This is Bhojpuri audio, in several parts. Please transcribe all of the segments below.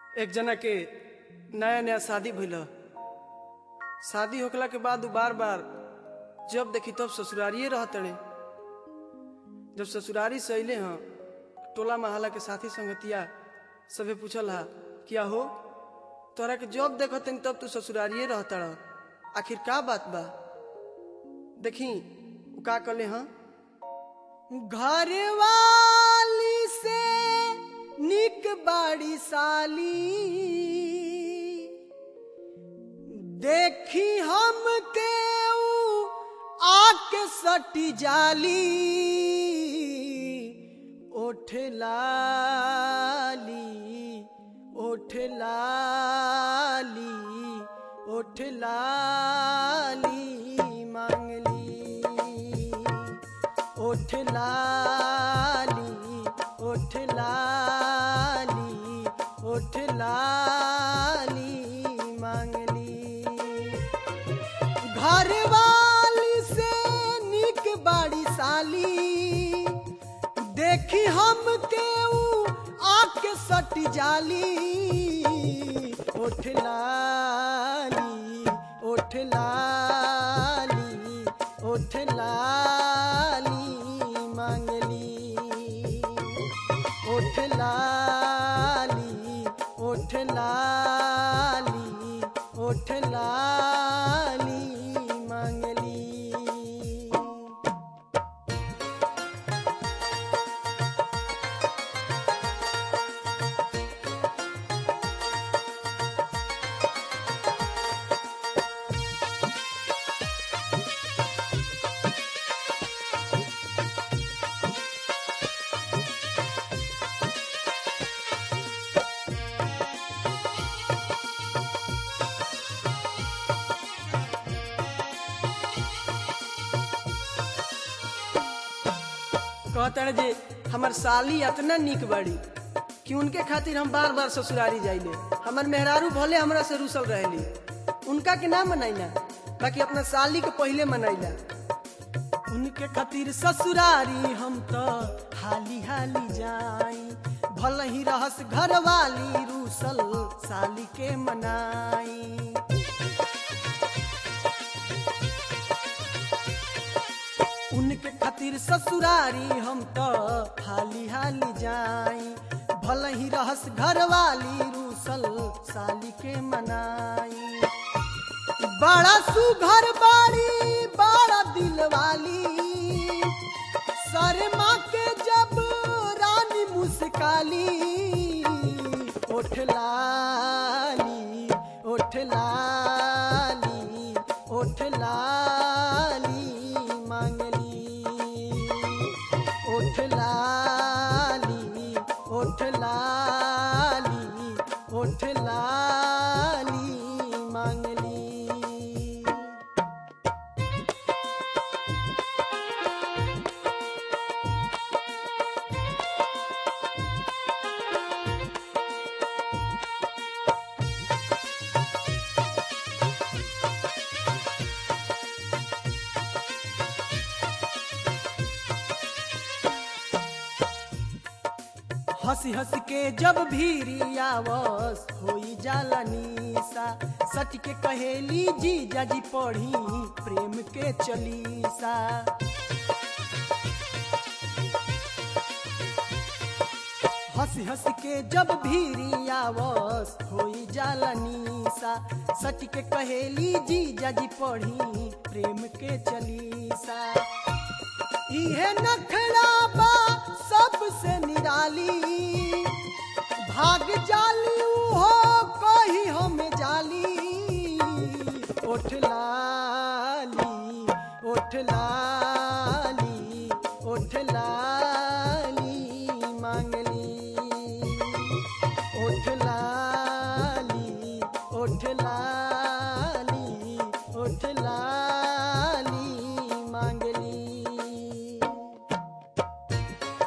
एक जना के नया नया शादी भइल शादी होखला के बाद उ बार बार जब देखी तब ससुरारिये रहतड़े जब ससुरारी से अइले हैं टोला महला के साथी संगतिया सभे पूछल हा क्या हो तोरा के जब देखतन तब तू ससुरारिये रहतड़ आखिर का बात बा देखी उ का कले हाँ घर वाली से निक बाड़ी साली देखी हम के ऊ आके सटी जाली ओठ लाली ओठ लाली ओठ लाली मांगली ओठ लाली ओठ लाली ओठ लाली मांगली घर वाली से निक बाड़ी साली देखी हम के ऊ आके सट जाली ओठ लाली ओठ लाली ओठ लाली मांगली ओठ लाली ओठ लाली ओठ लाली मांगली कहता जे हमर साली इतना निक बाड़ी कि उनके खातिर हम बार बार ससुरारी जाइले हमर मेहरारू भले हमरा से रूसल रहेली उनका के ना मनाइला बाकी अपना साली के पहले मनाइला उनके खातिर ससुरारी हम तो हाली हाली जाई भल ही रहस घर वाली रूसल साली के मनाई उनके खातिर ससुरारी हम तो हाली हाली जाई भल ही रहस घर वाली रूसल साली के मनाई बड़ा सुघर बाड़ी बड़ा दिल वाली शर्मा के जब रानी मुस्काली ओठ लाली ओठ लाली ओठ लाली मांगली ओठ लाली ओठ लाली ओठ लाली मांगली हंसी हंस के जब भीरी आवस होई जाला निशा सच के कहेली जी जाजी पढ़ी प्रेम के चलीसा हंसी हंस के जब भीरी आवस होई जाला निशा सच के कहेली जी जाजी पढ़ी प्रेम के चलीसा इहे नखड़ा बा सबसे निराली भाग जाली हो कही हमें जाली ओठ लाली ओठ लाली ओठ लाली मांगली ओठ लाली ओठ लाली ओठ लाली मांगली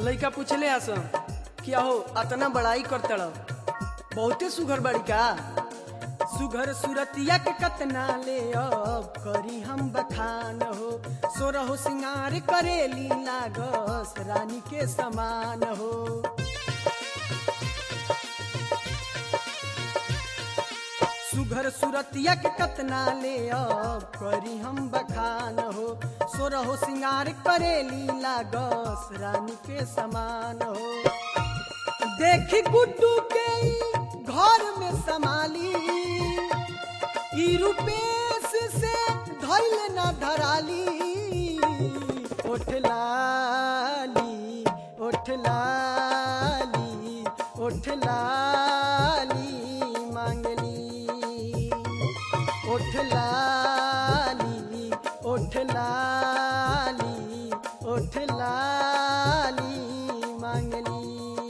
लइका पूछले आस कि अहो अतना बड़ाई करतड़ बहुते सुघर बड़ी का सुघर सुरतिया के कतना ले अब करी हम बखान हो सोरहो सिंगार करेली लागस रानी के समान हो सुघर सुरतिया के कतना ले अब करी हम बखान हो सोरहो सिंगार करेली लागस रानी के समान हो देखी गुड्डू के ई घर में संभाली ई रूपेश से धैल न धराली ओठ लाली ओठ लाली ओठ लाली मांगली ओठ लाली ओठ लाली ओठ लाली मांगली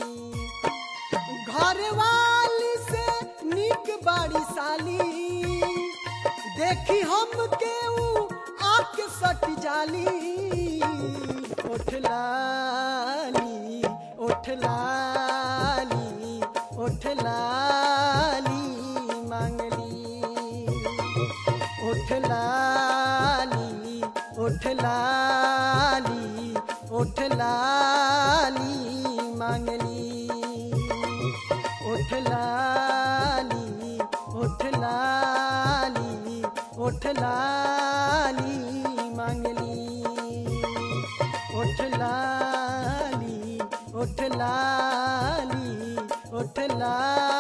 घर वाली से निक बाड़ी साली देखी हम के ऊ आके सट जाली ओठ लाली ओठ लाली ओठ लाली मांगली ओठ लाली ओठ लाली ओठ लाली मांगली ओठ लाली ओठ लाली ओठ लाली मांगली ओठ लाली ओठ लाली ओठ लाली